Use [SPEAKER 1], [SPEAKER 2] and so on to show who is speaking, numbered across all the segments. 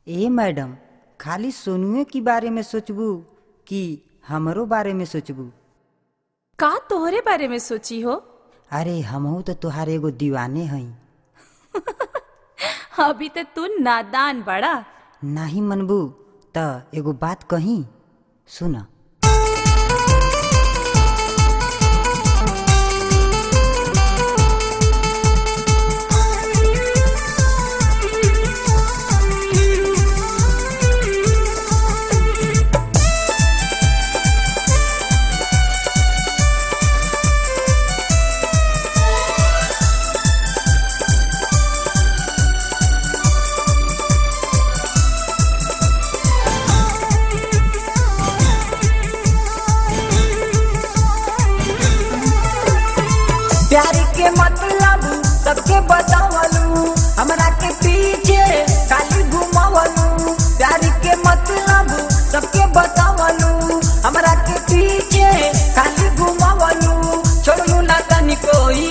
[SPEAKER 1] ए madam खाली सोनुए के बारे में सोचबू कि हमरो बारे में सोचबू
[SPEAKER 2] का तोहरे बारे में सोची हो
[SPEAKER 1] अरे हमहू तो तुहार एगो दीवाने हई
[SPEAKER 2] अभी तो तू नादान बड़ा
[SPEAKER 1] नाही मनबू त एगो बात कही सुन
[SPEAKER 3] प्यार के मतलब सबके बतावलू हमरा के पीछे खाली घुमावलू प्यार के मतलब सबके बतावलू हमरा के पीछे खाली घुमावलू छोड़ू ना तनी कोई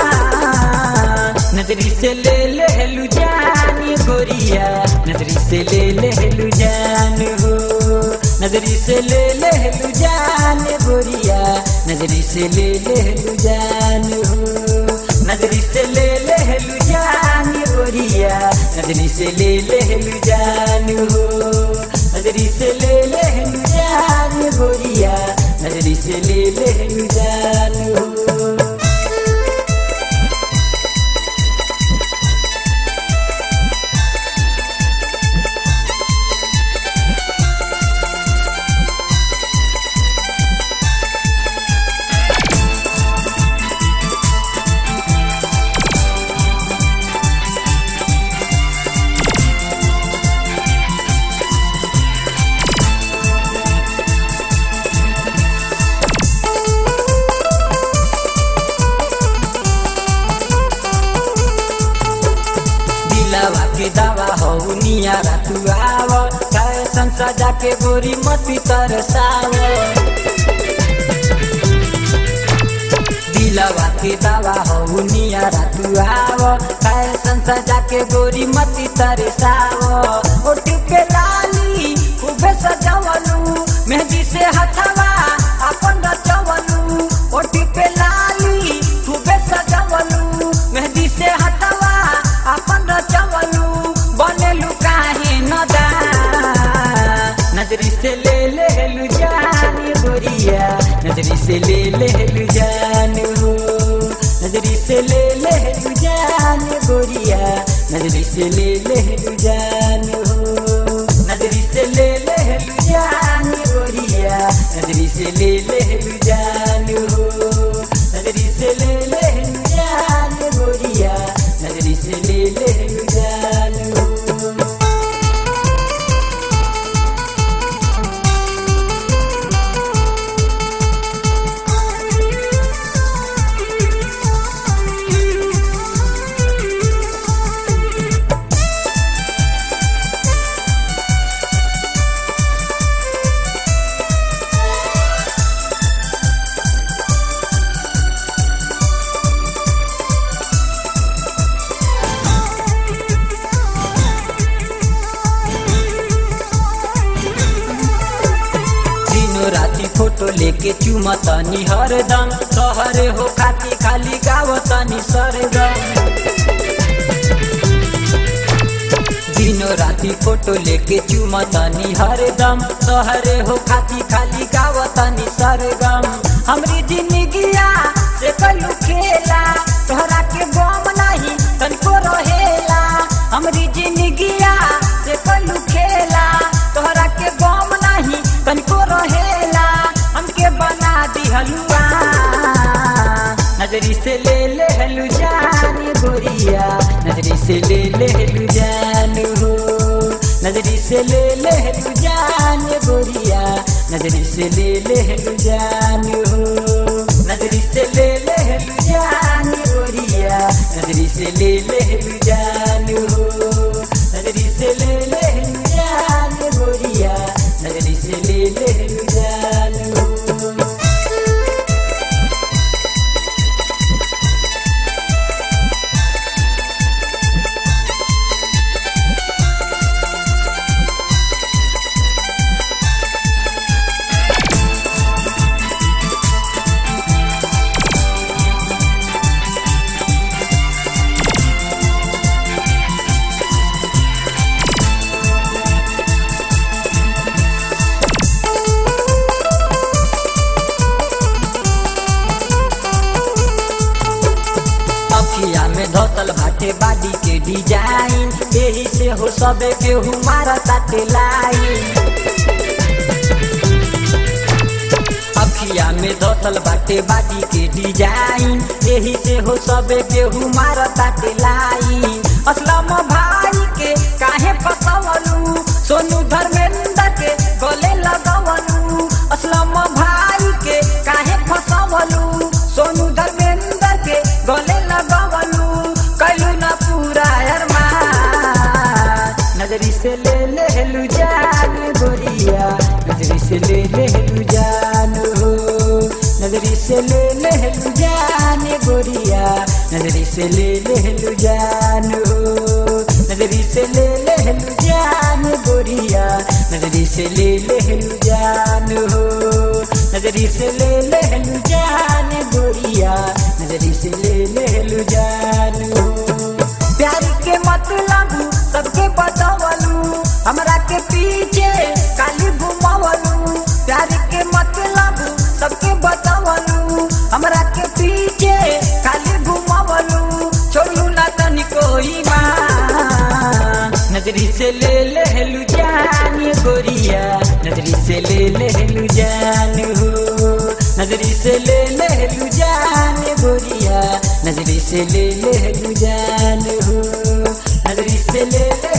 [SPEAKER 3] नजरी से ले ले लू जानी गोरिया नजरी से ले ले लू जान हो नजरी से ले ले लू जान गोरिया नजरी से ले ले लू जान हो नजरी से ले ले लू जान गोरिया नजरी से ले ले लू जान हो नजरी से ले ले लू जान गोरिया नजरी से ले ले लू जान हो दिलवा के दवा हो नियारा तू आव फैशन सजा के गोरी मती तरसाव दिलवा के दवा हो नियारा तू आव फैशन सजा के गोरी मती तरसाव ओठ पे लाली खूबे सजावलू मेहंदी से हथवा अपन रचवलू ओठ पे लाली खूबे सजावलू मेहंदी से हथवा अपन रचवलू बनेलू काहे नदा नजरी से ले ले लू जान गोरिया नजरी से ले ले लू जान हो नजरी से ले ले लू जान गोरिया नजरी से ले ले लू जान हो नजरी से ले ले लू जान गोरिया नजरी से ले ले लू जान हो नजरी से ले ले लू जान गोरिया नजरी से ले ले लू जान हो दिनो राती फोटो लेके चुमतनी हरदम सहरे हो खाती खाली गावतनी सरगम दिनो राती फोटो लेके चुमतनी हरदम सहरे हो खाती खाली गावतनी सरगम हमरी जिंदगिया से कलू खेला तोहरा के गम नहीं तनिको रहेला हमरी जिंदगिया से कलू खेला तोहरा के गम नहीं तनिको रहेला हमके बना दी हलुआ नजरी से ले ले हलू जान गोरिया नजरी से ले ले हलू जान हो नजरी से ले ले हलू जान गोरिया नजरी से ले ले हलू जान हो नजरी से ले ले हलू जान गोरिया नजरी से ले ले हलू जान हो नजरी से ले ले हलू जान गोरिया नजरी से ले ले हलू जान हो बाडी के डिजाइन यही से हो सबे केहू मारा ताटे लाइन अखिया में धसल बाटे बाडी के डिजाइन यही से हो सबे केहू मारा ताटे लाइन असलम भाई के काहे फसवलू सोनू धर्मेंद्र के गले लगवलू असलम भाई के काहे फसवलू सोनू धर्मेंद्र के गले लगवलू कैलू ना पूरा अरमान नजरी से ले ले लू जान गोरिया नजरी से ले ले लू जान हो नजरी से ले ले लू जान गोरिया नजरी से ले ले लू जान हो नजरी से ले ले लू जान गोरिया नजरी से ले ले लू जान हो नजरी से ले ले लू जान गोरिया नजरी से ले ले लू जान हो प्यार के मतलब सबके बतावलू हमरा के पीछे काली घुमावलू प्यार के मतलब सबके बतावलू हमरा के पीछे काली घुमावलू छोड़ू ना तनिको ईमान नजरी से ले लेलू जान गोरिया नजरी से ले लेलू जान हो नजरी से ले लेलू जान गोरिया नजरी से ले लेलू जान हो नजरी से ले ले